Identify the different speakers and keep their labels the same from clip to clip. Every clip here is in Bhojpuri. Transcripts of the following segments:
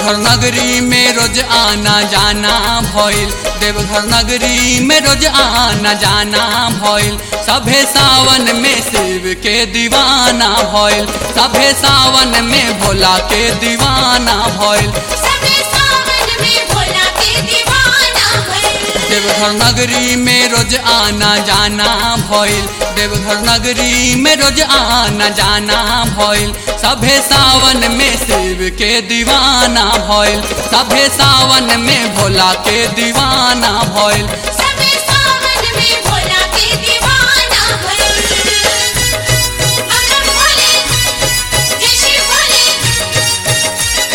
Speaker 1: देवघर नगरी में रोज आना जाना भइल देवघर नगरी में रोज आना जाना भइल सभे सावन में शिव के दीवाना भइल सभे सावन में भोला के दीवाना भइल
Speaker 2: सबे सावन में भोला के दीवाना भइल
Speaker 1: देवघर नगरी में रोज आना जाना भइल देवघर नगरी में रोज आना जाना भइल सभे सावन में शिव के दीवाना भइल सभे सावन में भोला के दीवाना भइल
Speaker 2: सबे सावन में भोला के दीवाना भइल अमर भोले जय श्री भोले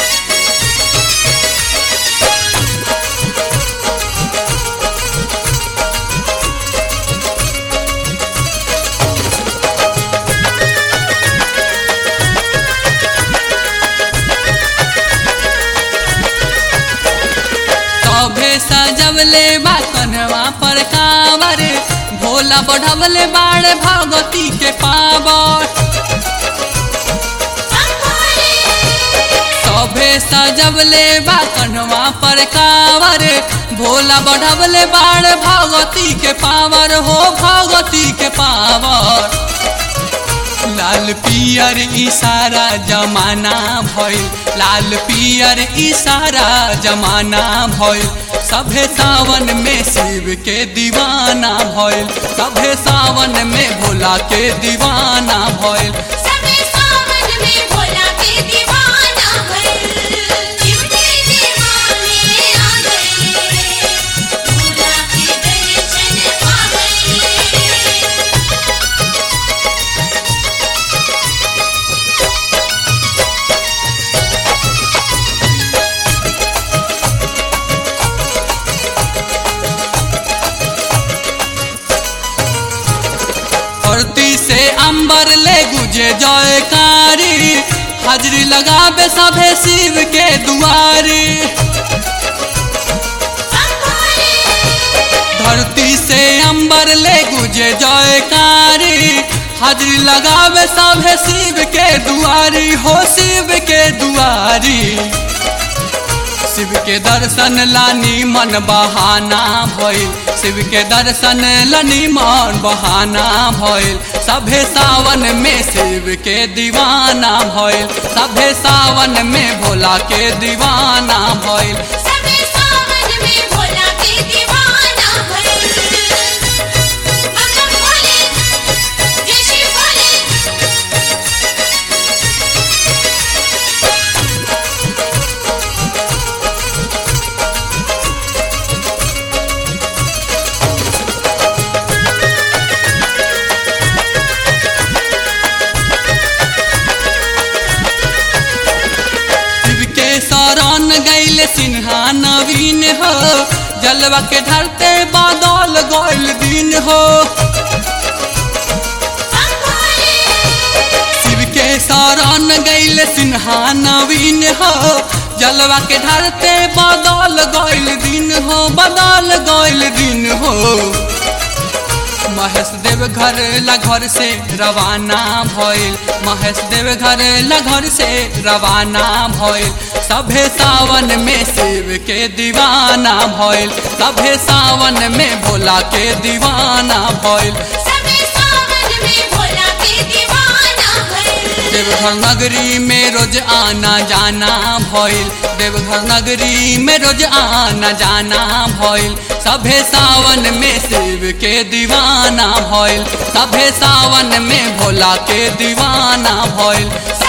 Speaker 1: सभे सजवले बा कन्हवा पर कांवर भोला बढ़वले बाड़ भगवती के पावर
Speaker 2: हम भोले
Speaker 1: सभे सजवले बा कन्हवा पर कांवर भोला बढ़वले बाड़ भगवती के पावर हो भगवती के पावर लाल पियर इशारा जमाना भइल लाल पियर इशारा जमाना भइल सभे सावन में शिव के दीवाना भइल सभे सावन में भोला के दीवाना भइल
Speaker 2: सबे सावन में भोला के दीवाना भइल शिव के दीवाने आ गए भोला के दर्शन पा गए
Speaker 1: धरती से अंबर ले गुजे जयकारी हाजरी लगावे सभे शिव के दुआरी
Speaker 2: हम भोले
Speaker 1: धरती से अंबर ले गुजे जयकारी हाजरी लगावे सभे शिव के दुआरी हो शिव के दुआरी शिव के दर्शन लानी मन बहाना भइल शिव के दर्शन लानी मन बहाना भइल सभे सावन में शिव के दीवाना भइल सभे सावन में भोला के दीवाना भइल
Speaker 2: सबे सावन में भोला के दीवाना भइल अमर भोले जय श्री भोले
Speaker 1: शिव के शरण गैल सिन्हा नवीन हो जलवा के ढलते बादल गैल दिन हो
Speaker 2: हम भोले
Speaker 1: शिव के शरण गैल सिन्हा नवीन हो जलवा के ढलते बादल गैल दिन हो बादल गैल दिन हो महेश देव घर ला घर से रवाना भइल महेश देव घर ला घर से रवाना भइल सभे सावन में शिव के दीवाना भइल सभे सावन में भोला के दीवाना भइल
Speaker 2: सबे सावन में भोला के दीवाना भइल
Speaker 1: देवघर नगरी में रोज आना जाना भइल देवघर नगरी में रोज आना जाना भइल सभे सावन में शिव के दीवाना भइल सभे सावन में भोला के दीवाना भइल
Speaker 2: सबे